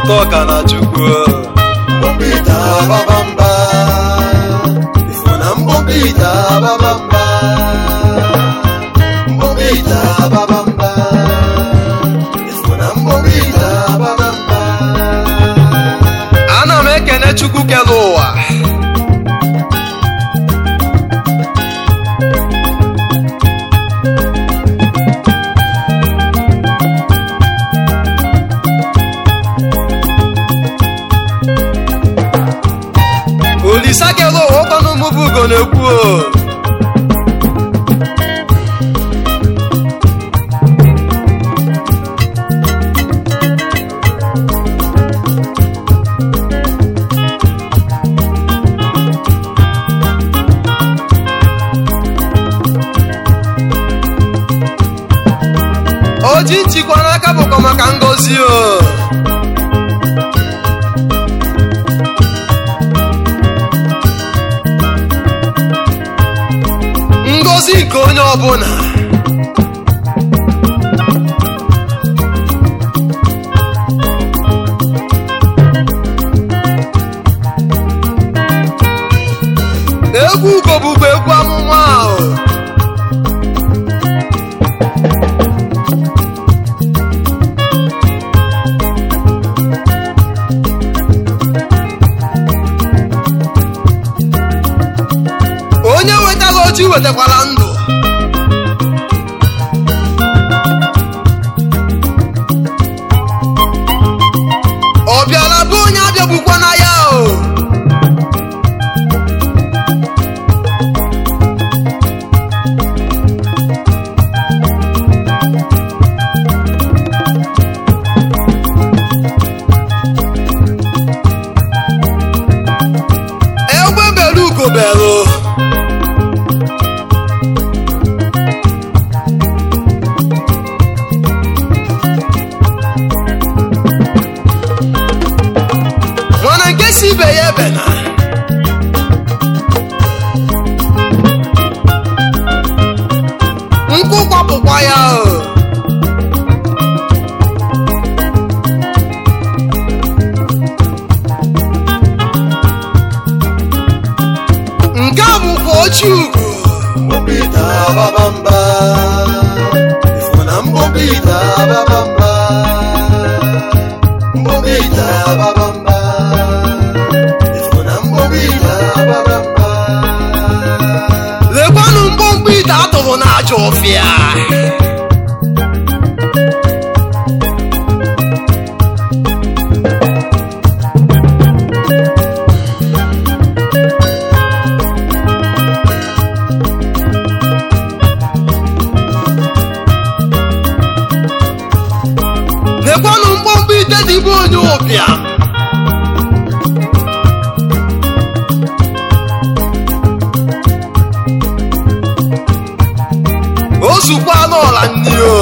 ụtọ ka na chukwu Mbọmbịda babamba Ifo na mbọmbịda babamba Mbọmbịda babamba Ifo na mbọmbịda babamba ana m ekene chukwu kere ụwa olisa kere ụwa ụkọnụ mụ bụ ugo na-ekwu o oji nchịkwa n'aka bụkwa maka ngozi o ngozi nke onye ọbụla egwu ugo bụkwa egwu amụma ahụ onye wetara oji wetakwala ndụ ọ bịara bụ onye abịagbukwa na ya o egbe bere ugo bere o mana nke si ibe ya ebe na nkwụ kwapụkwa ya o nke a bụkwa ochi ugo Mbọmbịda babamba Ifo na mbọmbịda babamba Mbọmbịda babamba Ifo na mbọmbịda babamba lekwanụ mkpọmkpọ ite atụrụ n'aja ọfịa lekwanụ mkpọmkpọ ite dịbụ onye ụbịa o zukwana ọla nni o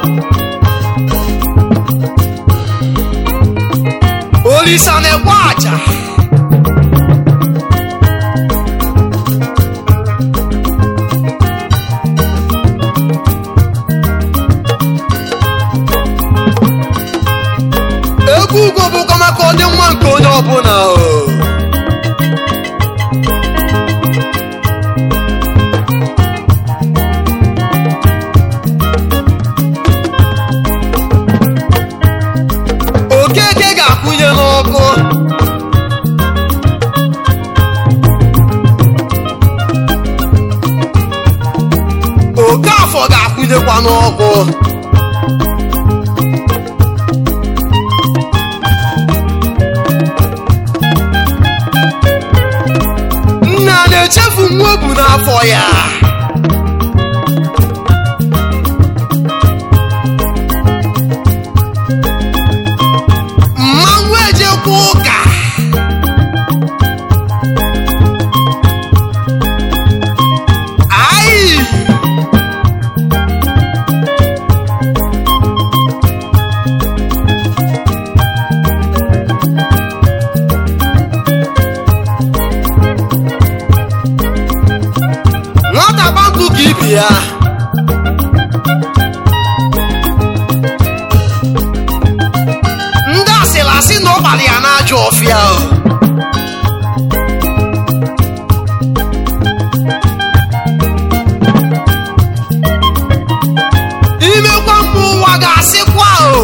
olisa na-ekwe aja egwu ugo bụkwa maka ọdịmma nke onye ọbụla o okeke ga-akwụnye n'ọkụ okafọ ga-akwụnyekwa n'ọkụ nna na-echefu nwa o bu n'afọ ya mmanwụ ejekwa ụka Ayi! nwata banku ka ibi ya ndị asịrị asị na ajọ ọfịa o. imekwa mma ụwa ga-asịkwa o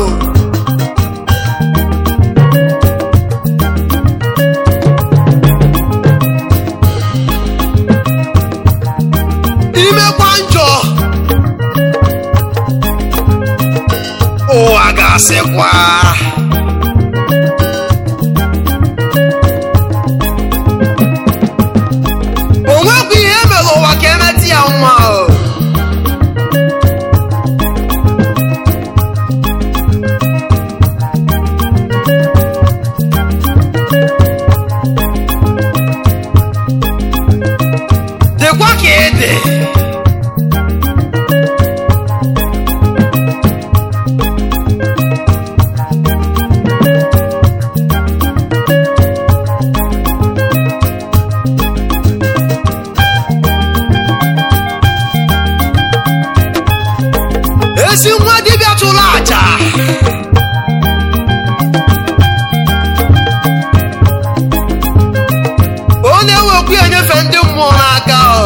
imekwa njọ ụwa ga-asịkwa o nwekwa ihe mere ụwa ka emetụ ya nwa o dịkwa ka ede ezi nwa dibịa tụrụ aja ọ na-ewekwu enyefe ndị mmụọ n'aka o.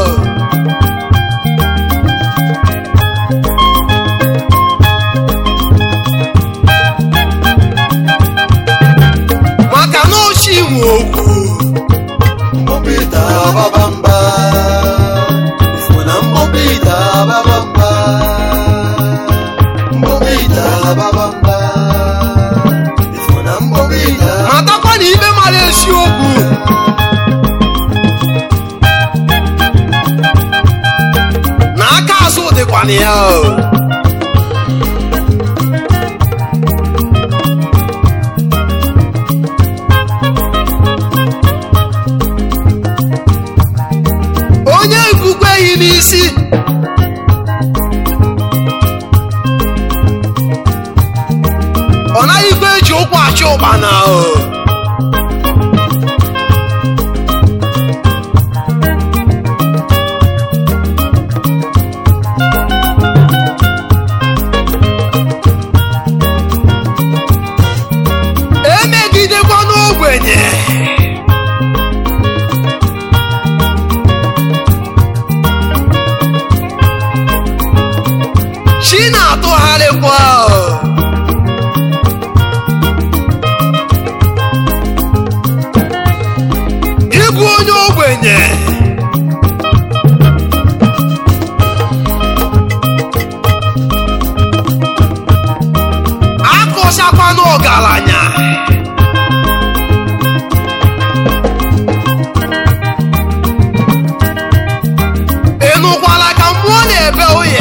maka na ochi nwe okwu Mbobita babamba Ifuna mbobita babamba Mbobita babamba Ifuna mbobita matakwa na ibe mara eziokwu na aka azụ dịkwa na ya o. onye ikuku ehi n'isi ọ naghịkwa eji ụkwụ achị ụkpana o emegidekwa n'ogbenye chi na-atụgharịkwa o. ịbụ onye ogbenye akụsakwana ọgaranya ị nụkwara ka mmụọ na-ebe ụye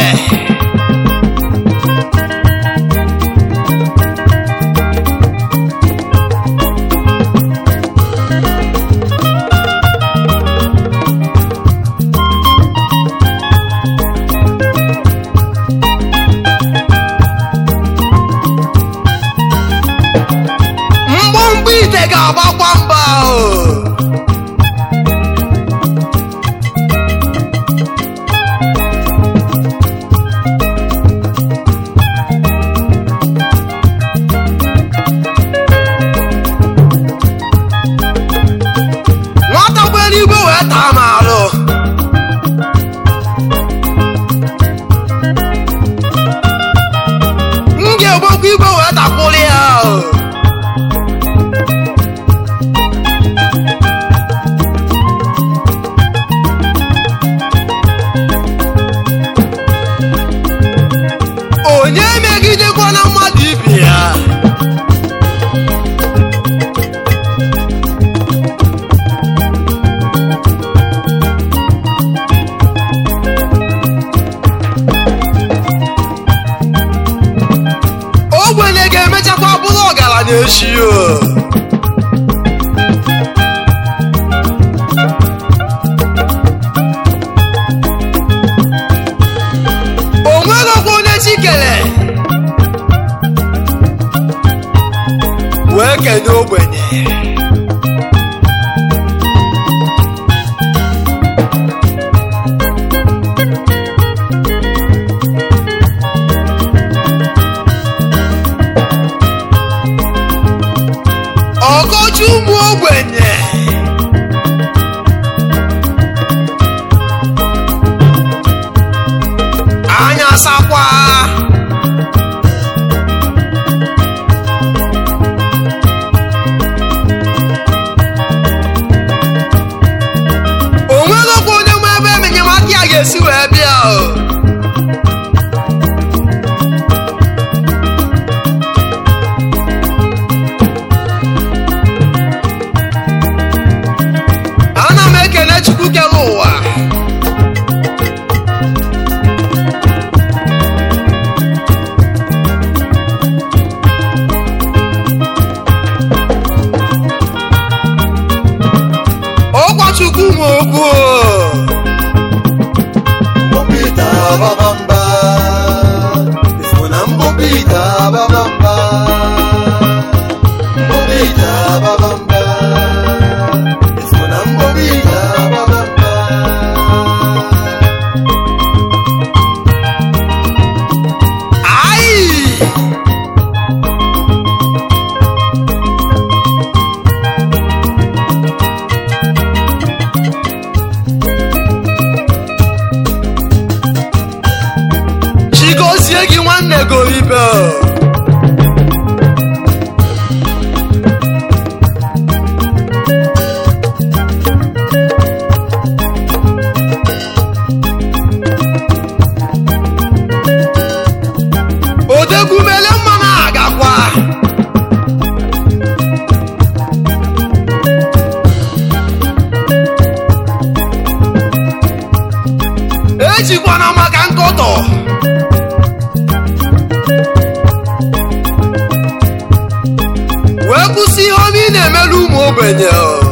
mgbọmgbọ ite ga-agbakwa mba o nwata gbere igwe wee taa m alụ m ga-egbokwa igwe wee takwụrụ ya o onye megidekwana mmadụ ibe ya ogbenye ga-emechakwa bụrụ ọgaranya echi o o nweghịkwa onye chi kere wee kene ogbenye ọkọchị ụmụ ogbenye anya sakwa o nweghịkwa onye nwe ebe emenyemaka ya ga-esi wee bịa o ana m ekene chukwu kere ụwa ụkọchukwu m okwu Mbobita babamba Ifuna mbobita babamba Mbobita babamba Ifuna mbobita babamba ai chigozie gị nwanne goribe odegwumele mmanụ agakwa ejikwana maka nkọtọ wee kwụsị ihe ọma ị na-emelu ụmụ ogbenye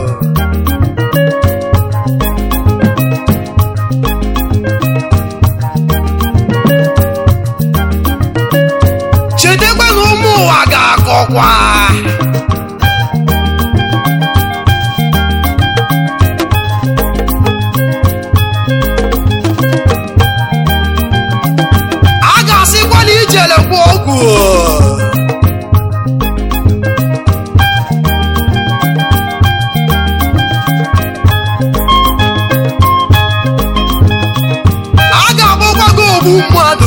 chetakwa na ụmụ ụwa ga-akọkwa a ga-asịkwa na ijele kwa ọgwụ a ga-agbakwa gị ogbu mmadụ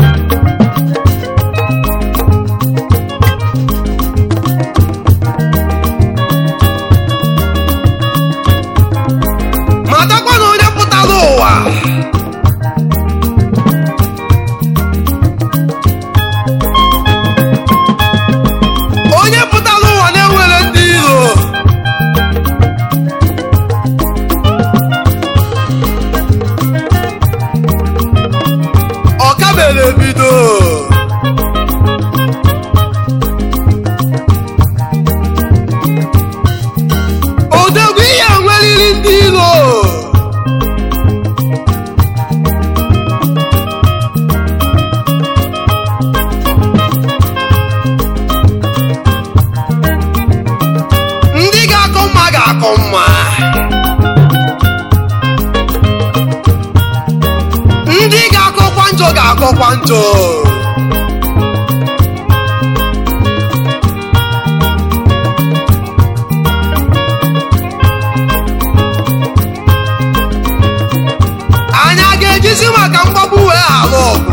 matakwa na onye pụtara ụwa onye pụtara ụwa na-enwere ndị iro ọka mere ebido odegwu ihe nweriri ndị iro ndị ga-akọ mma ga-akọ mma ndị ga-akọkwa njọ ga-akọkwa njọ anyị a ga-ejizi maka mgbagbu wee alụ ọgụ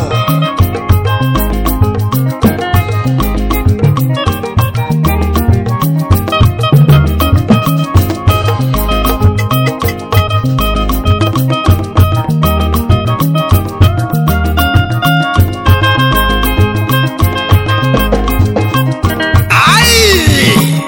Ai!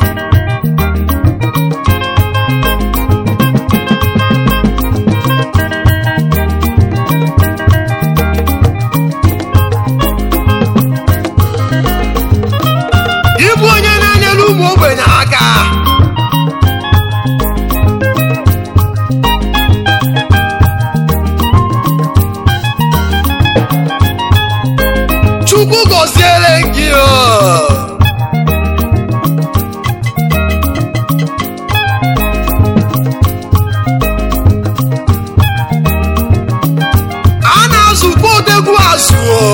Ịbụ onye na-enyere ụmụ ogbenye aka Chukwu gọziere gị o a na-azụkwa odegwu azụ o.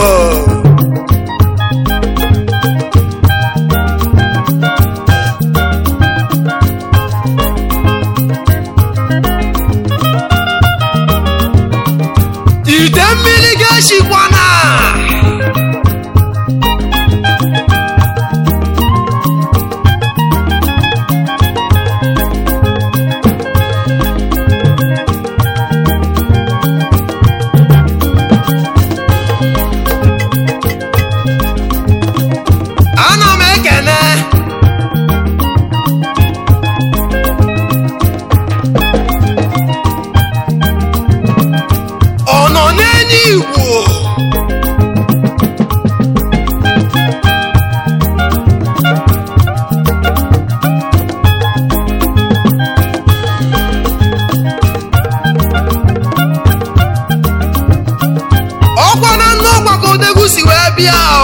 bịa